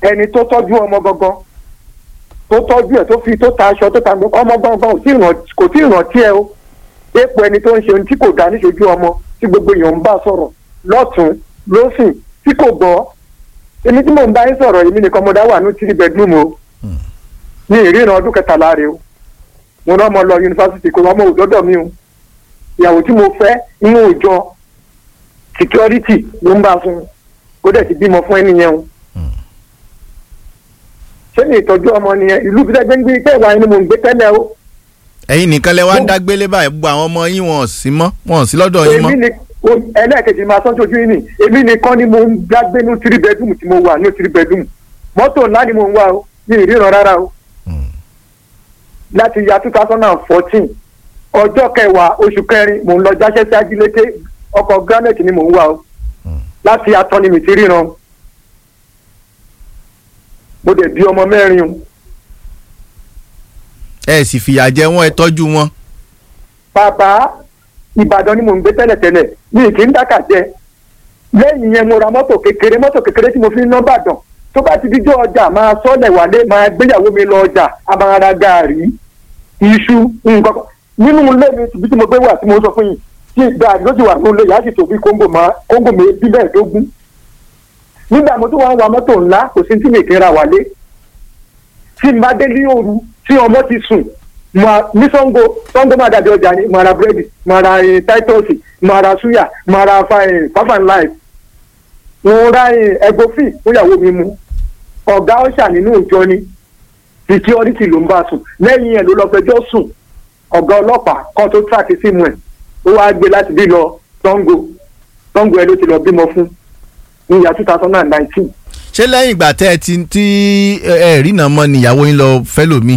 ẹni tó tọ́jú ọmọ gangan tó tọ́jú ẹ̀ tó fi tó ta aṣọ tó ta gbọ́ ọmọ gangan ò tí ì ràn- kò tí ì rántí ẹ o epo ẹni tó ń ṣe ohun tí kò dá níṣojú ọmọ tí gbogbo èèyàn ń bá sọ̀rọ̀ lọ́tún lọ́sìn tí kò gbọ́ èmi tí mò ń bá yín sọ̀rọ̀ èmi nìkan mo dá wà ní three bedroom o ní ìríran ọdún kẹtàlá rẹ o mo rán ọmọ lọ yunifásitì kó ọmọ òdọ́dọ̀ mi o ìyàwó tí mo fẹ́ inú òòjọ́ security ló ń bá fún un kó dẹ̀ ti bímọ fún ẹni yẹn o ṣé ní ìtọ́jú ọmọ nìyẹn ìlú bí dẹ́gbẹ́ ń gbé pé ìwà ẹni mò ń gbé tẹ́lẹ̀ o ẹ̀yin nìkan lẹ wá ń Mo- dágbélé báyìí gbogbo àwọn ọmọ yín wọn ò sí mọ́ wọn ò sí lọ́dọ̀ yín mọ́ èmi ni o- ẹlẹ́ẹ̀kejì máa sọ́n tójú yín ni èmi nìkan ni mo ń dágbé ní three bedroom tí mo wà ní three bedroom mọ́tò ńlá ni mo ń wá o ní ìríran rárá o láti ya two thousand and fourteen ọjọ́ kẹwàá oṣù kẹrin mò ń lọ jáṣẹ́ sí ajílété ọkọ̀ granite ni mò ń wá o láti atọ́ni mi ti ríran mo dẹ̀ bí ọmọ mẹ́rin o ẹ sì fìyà jẹ wọn ẹ tọ́jú wọn bàbá ìbàdàn ni mò ń gbé tẹ́lẹ̀tẹ́lẹ̀ mi kì í dákà jẹ lẹ́yìn yẹn mo ra mọ́tò kékeré mọ́tò kékeré tí mo fi ń ná bàdàn tó bá ti díjọ́ ọjà máa sọ́lẹ̀ wálé máa gbéyàwó mi lọ ọjà a máa ra gàárì iṣu nǹkan kan nínú ilé mi ibi tí mo gbé wà tí mo sọ fún yìí tí gàárì ló ti wà nínú ilé yàá sì tó bí kóńgò máa kóńgò mi bí mẹ́ẹ̀ẹ́dógún nígbà mo tún wá ń wa mọ́tò ńlá kò sí tí mi kì í ra wálé tí n bá dé ní òru tí ọmọ ti sùn ma ní sango sango máa dàbí ọjà ni máa ra búrẹ́dì máa ra eh, táítọ́ọ̀sì máa ra súyà máa ra fáfàn láì mo ra ẹgbófì fúnyàwó mi mu ọ̀gá ọ̀ṣà nínú ìjọ ni security ló ń bá sùn lẹ́yìn ẹ̀ ló lọ fẹjọ́ sùn ọ̀gá ọlọ́pàá kan tó tíráàkì símù ẹ̀ ó wáá gbé láti bí lọ sango sango ẹ ló ti lọ bímọ fún ní ìyá two thousand and nineteen ṣé lẹ́yìn ìgbà tẹ́ ẹ ti tí ẹ ẹ rí náà mọ́ níyàwó yín lọ fẹ́ lòmíì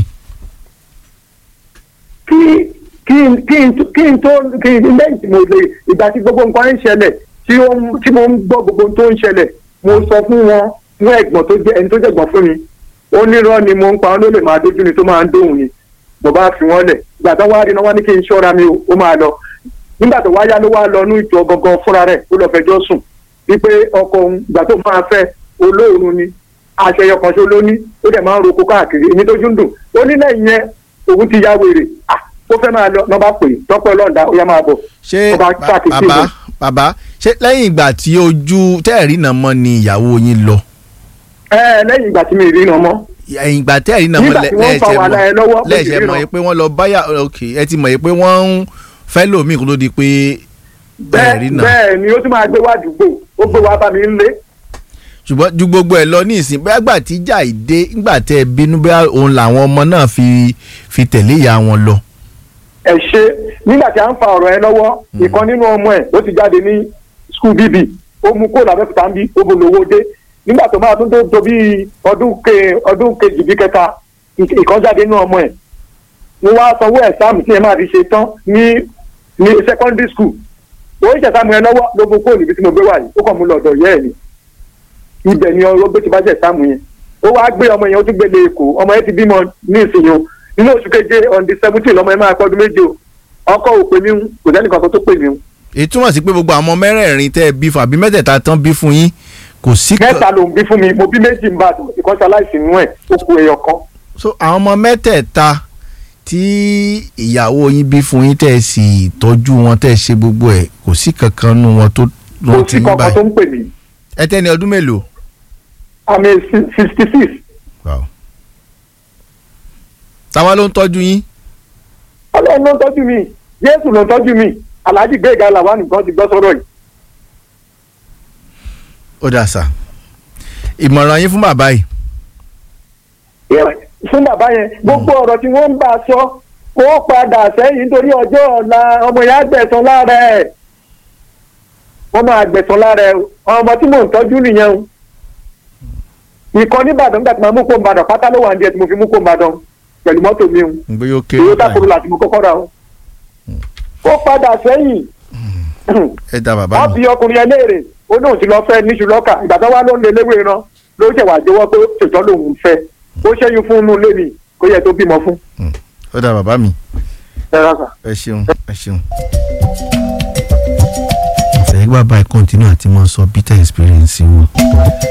kí kí n kí n kí n tó kí n lẹ́yìn tí mo lè ìgbà tí gbogbo nǹkan ń ṣẹlẹ̀ tí ó ń tí mo ń gbọ́ gbogbo ohun tó ń ṣẹlẹ̀ mo sọ fún wọn fún ẹ̀gbọ́n tó jẹ́ ẹni tó jẹ̀gbọ́n fún mi ó nírọ́ ni mo ń pa ọ́n ló lè máa dójú ni tó máa ń dóhùn ni mo bá fi wọ́n lẹ̀ ìgbà tó wá rí náà wá ní kí n ṣọ́ra mi o ó máa lọ nígbà tó wáyá ló wá lọ ní ìjọ gangan fúnra rẹ̀ ó lọ fẹjọ́ sùn wípé ọkọ òun ìgbà tó máa fẹ́ olóòrùn ni àṣeyọ kan ṣo ló ní ó dẹ̀ máa ń roko káàkiri èmi tójú ń dùn ó ní lẹ́yìn yẹn òun ti ya wèrè ah ó fẹ́ máa lọ lọ́ bá pè é tọ́pẹ́ ọlọ́ọ̀dà ó yá máa bọ̀ ṣé Ọba ba- ṣàkíyèsí bàbá mi. bàbá ṣé lẹ́yìn ìgbà tí ojú tẹ́ ẹ rí náà mọ́ ni ìyàwó yín lọ ẹ ẹ lẹ́yìn ìgbà tí mi rí iná mọ́ ẹ̀yìn ìgbà tẹ́ ẹ rí náà mọ́ Nígbà tí wọ́n fa wàhálà ẹ lọ́wọ́, mo sì lẹ́ẹ̀ṣẹ̀ ríran. mọ̀ yìí pé wọ́n lọ báyà ok ẹ ti mọ̀ yìí pé wọ́n ń fẹ́ lòmíì kó tó di pé ẹ rí bẹ́ẹ̀ náà bẹ́ẹ̀ ni ó tún máa gbé wá àdúgbò ó gbé wá bá mi ń lé ṣùgbọ́n ju gbogbo ẹ̀ lọ ní ìsìn bóyá gbà tí ìjà ìdé ńgbà tẹ́ ẹ bínú bóyá òun làwọn ọmọ náà fi fi tẹ̀lé ìyá wọn lọ. ẹ ṣe nígbà tí a ń fa ọ̀rọ̀ ẹ lọ́wọ́ ìkan nínú ọmọ ẹ̀ ó ti jáde ní skul bíbí ó mú kó làbẹ́fùtà ń bí ó bò lówó dé nígbà tó máa tún tó tó bí ọdún ke ọdún kejì bí kẹta ìk- ìkan jáde nínú ọmọ ẹ̀ mo wá sanwó ẹ̀sáàmù tí ẹ máa fi ṣe tán ní ní secondary school ó ń ṣẹ̀sáàmù ẹ lọ́wọ́ ló mú kó níbi tí mo gbé wà yìí ó kàn mú lọ́dọ̀ yẹ́ ẹ̀ ni ibẹ̀ ni ọ̀rọ̀ gbé ti bá ṣẹ̀sáàmù yẹn ó wá gbé ọmọ yẹn ó tún gbélé èkó ọmọ yẹn ti bímọ ní ìsinyìí o nínú oṣù keje on the seventeen lọmọ yẹn máa pọ́ ọdún méje o ọkọ ò pè mí ń kò sẹ́ni kankan tó pè mí ń èyí túmọ̀ sí pé gbogbo àwọn ọmọ mẹ́rẹ̀ẹ̀rin tẹ́ ẹ bí fún àbí mẹ́tẹ̀ẹ̀ta tán bí fún yín kò sí kan mẹ́ta ló ń bí fún mi mo bí méjì ń bá ìkan ṣaláìsí nínú ẹ̀ ó ku ẹyọ kan so àwọn ọmọ mẹ́tẹ̀ẹ̀ta tí ìyàwó yín bí fún yín tẹ́ ẹ sì tọ́jú wọn tẹ́ ẹ ṣe gbogbo ẹ̀ kò sí kankan nu wọn tó kò lọ sí ti yín kankan tó báyìí ń pè mí ẹ tẹ́ ni ọdún mélòó. àmì sixty six Wow. táwa ló ń tọ́jú yín ọlọ́run ló ń tọ́jú mi jésù ló ń tọ́jú mi alhaji gbẹ̀gà làwọn nìkan ti gbọ́ sọ́rọ̀ yìí ó dà sá ìmọ̀ràn yín fún bàbá yìí fún bàbá yẹn gbogbo ọ̀rọ̀ tí wọ́n ń bá a sọ kó padà sẹ́yìn nítorí ọjọ́ ọ̀la ọmọ yẹn á gbẹ̀san lára ẹ̀ wọ́n máa gbẹ̀san lára ẹ̀ ọmọ tí mò ń tọ́jú nìyẹn o ìkan nìbàdàn nígbà tí màá mú kó nìbàdàn pátá ló wà ní ẹ̀ tí mo fi mú kó nìbàdàn pẹ̀lú mọ́tò mi o gbé yóò kéré toyota báyìí corolla tí mo kọ́kọ́ ra o kó padà sẹ́yìn ẹ dá bàbá wọ́n mi fi ọkùnrin yẹn léèrè ó lóun ti lọ fẹ́ níṣu lọ́kà ìgbà tó wá ló ń lé léwé ran ló ṣẹ̀wá jẹ́wọ́ pé ṣètọ́ lòun ń fẹ́ ó ṣẹ́yìn fún inú ilé mi kó yẹ tó bímọ fún. ó dá bàbá mi ẹ rà sà. ẹ ṣeun ẹ ṣeun. àṣẹ bàbá ẹ kọ́ntínú àti máa sọ bitter experience wọn